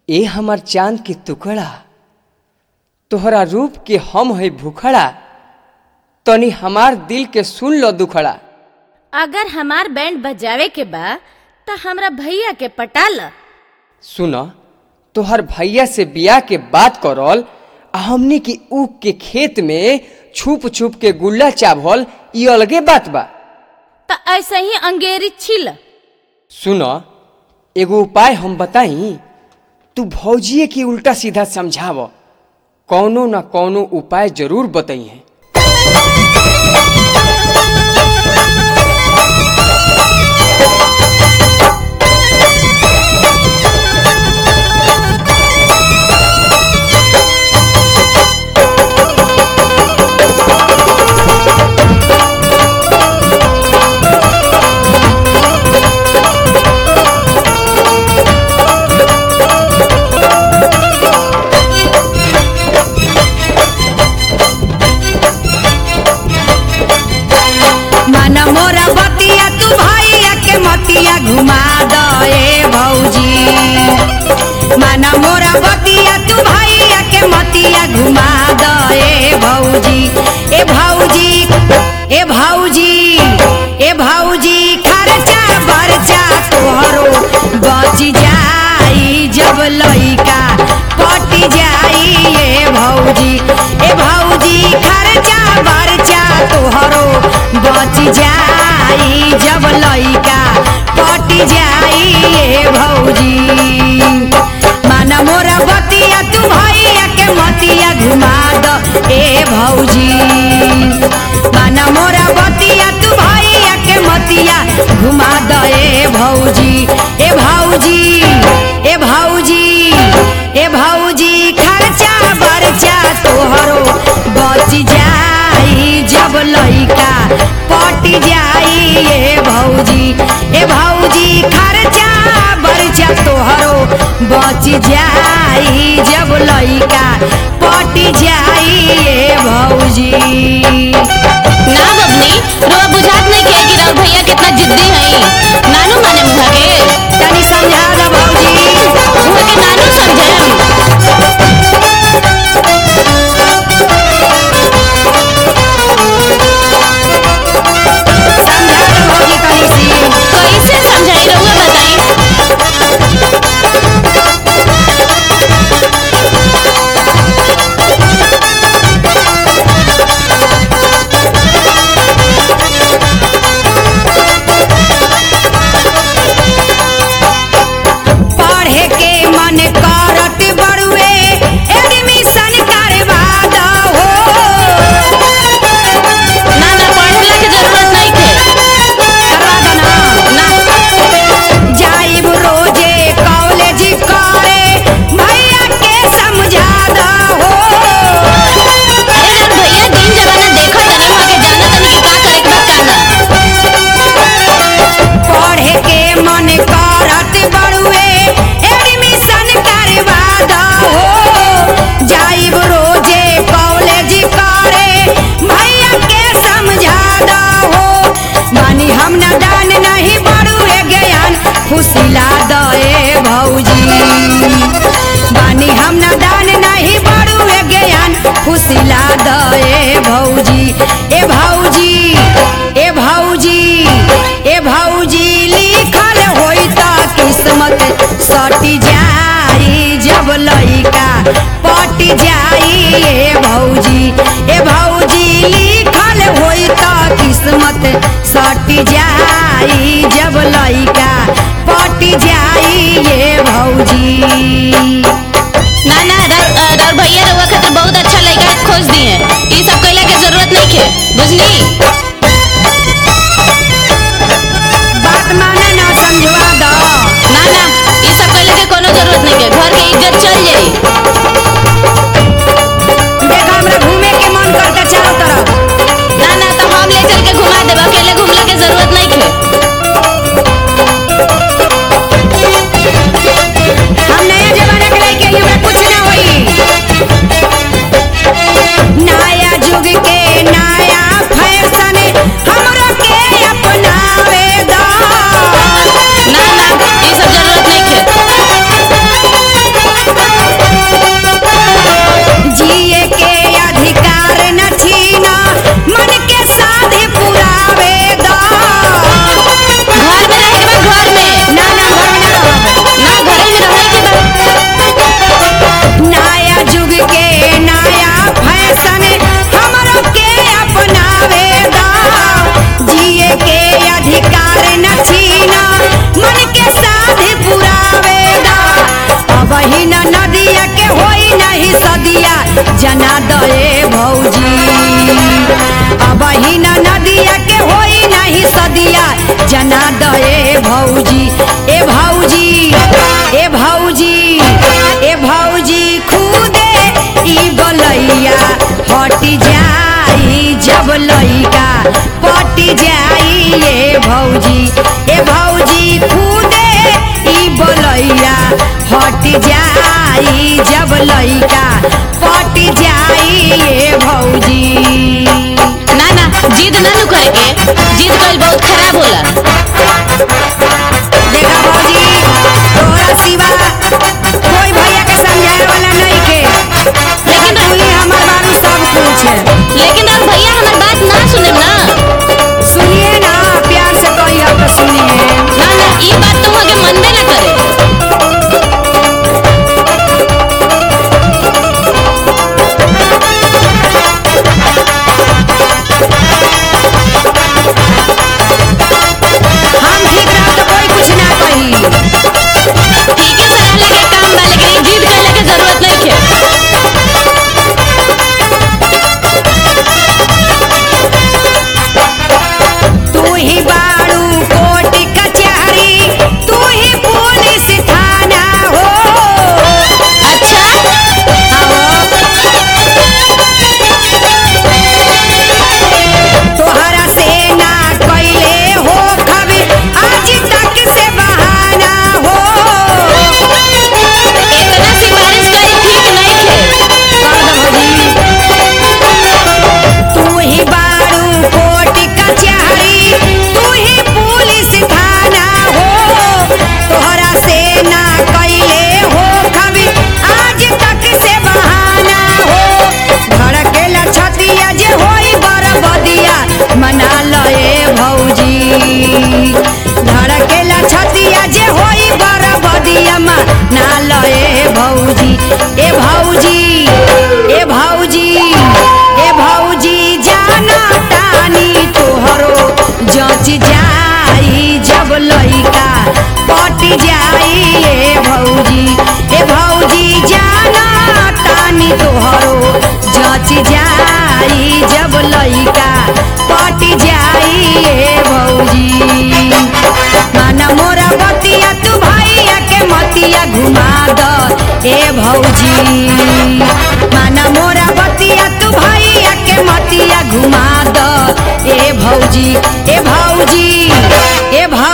ए हमर चांद के टुकड़ा तोहरा रूप के हम है भूखड़ा तनी हमार दिल के सुन लो दुखड़ा अगर हमार बैंड बजावे के बा त हमरा भैया के पटा ल सुन तोहर भैया से बिया के बात करल आ हमनी की ऊख के खेत में छुप छुप के गुल्ला चावल ई अलगे बात बा त ऐसे ही अंगेरी छिल सुन एगो उपाय हम बताई तू भौजिए की उल्टा सीधा समझाव कौनो न कौनो उपाय जरूर बताई है मन मोरा बतिया तू भैया के मतिया घुमा दे भौजी मन मोरा बतिया तू भैया के मतिया घुमा दे भौजी ए भौजी ए भौजी ए भौजी खर्चा बर्चा तोहरो बच जाई जब लइका पट जाई ए भौजी ए भौजी खर्चा बर्चा तोहरो बच जाई जब लइका पट जाई ए भौजी माना मोरा बतिया तू भैया के मतिया घुमा द ए भौजी माना मोरा बतिया तू भैया के मतिया घुमा द ए भौजी ए भौजी ए भौजी ए भौजी खर्चा बर्चा तोहरो बच जाई जब लइका पट जाई ए भौजी ए भौजी खर्चा बर्चा तोहरो बच जाई जब लइका पट जाई ए भौजी ना बबनी रोआ बुझात नहीं के कि राउर भैया कितना जिद्दी हई नानू माने मुहा के तनी समझा द भौजी मुहा के नानू समझे समझा द भौजी तनी सी कैसे समझाई रहुआ बताई पढ़े के मन करत बड़ुए एडमिशन करवा दहो ना ना पढ़ला के जरूरत नहीं के करवा दो ना ना जाइब रोजे कॉलेज करे भैया के समझा दहो अरे राउर भैया दिन जमाना देखो तनी मुहा के जाना तनी कि का करे के बा का ना पढ़े के मन करत बड़ुए एडमिशन करवा दहो जाइब रोजे कॉलेज करे भैया के समझा दहो मानी हम न दान नहीं बड़ुए ज्ञान फुसिला दए भौजी बानी हम न दान नहीं बड़ुए ज्ञान फुसिला दए भौजी ए भौजी ए भौजी ए भौजी लिखल होई त किस्मत सटी जाई जब लइका पट जाई ए भौजी ए भौजी लिखल होई त किस्मत सटी जाई जब लइका पट जाई ए भौजी ना ना राउर अ, राउर भैया रहुआ खातिर बहुत अच्छा लड़का खोज दिए ई सब कइला के जरूरत नहीं के बुझली बात माने ना समझवा दो ना ना ई सब कइला के कोनो जरूरत नहीं के घर के इज्जत चल जाई देखा हमरा घूमे के मन करता चारों तरफ ना ना तो हम ले चल के घुमा देब अकेले घूमला के जरूरत नहीं के हम नया जमाना के लइके हई, हमरा कुछ ना होई नया युग के नया फैशन भौजी ए भौजी खुदे ई बलैया हट जाई जब लइका पट जाई ए भौजी ना ना जिद ना नु करे के जिद कइल बहुत खराब होला देखा भौजी तोरा सिवा कोई भैया के समझाए वाला नहीं के लेकिन तू ही हमार बारू सब कुछ है लेकिन और भैया हमार बात ना सुने ना सुनिए ना प्यार से कहिए तो सुनिए ना ना ई बात तो हके मनबे ना करे हम ठीक रहो तो कोई कुछ ना कही ठीक है सलाह लेके काम बा लेकिन ई जिद करे के जरूरत नहीं है तू ही बारू कोर्ट कचहरी तू ही पुलिस थाना हो अच्छा तोहरा से ना कैले हो कभी आज तक से बहाना हो इतना सिफारिश करी ठीक नहीं है तू ही बारू कोर्ट कचहरी तू ही पुलिस थाना हो तोहरा से ना कैले हो कभी आज तक से बहाना हो धड़केला छतिया जे होई बरबदिया मना लए भौजी धड़केला छतिया जे होई बरबदिया मना लए भौजी ए भौजी ए भौजी ए भौजी जाना तानी तोहरो जच जाई जब लइका पट जाई ए भौजी ए भौजी जाना तानी तोहरो जच जाई जब लइका पट जाई ए भौजी माना मोरा बतिया तू भैया के मतिया घुमा द ए भौजी माना मोरा बतिया तू भैया के मतिया घुमा द ए भौजी ए भौजी ए भौ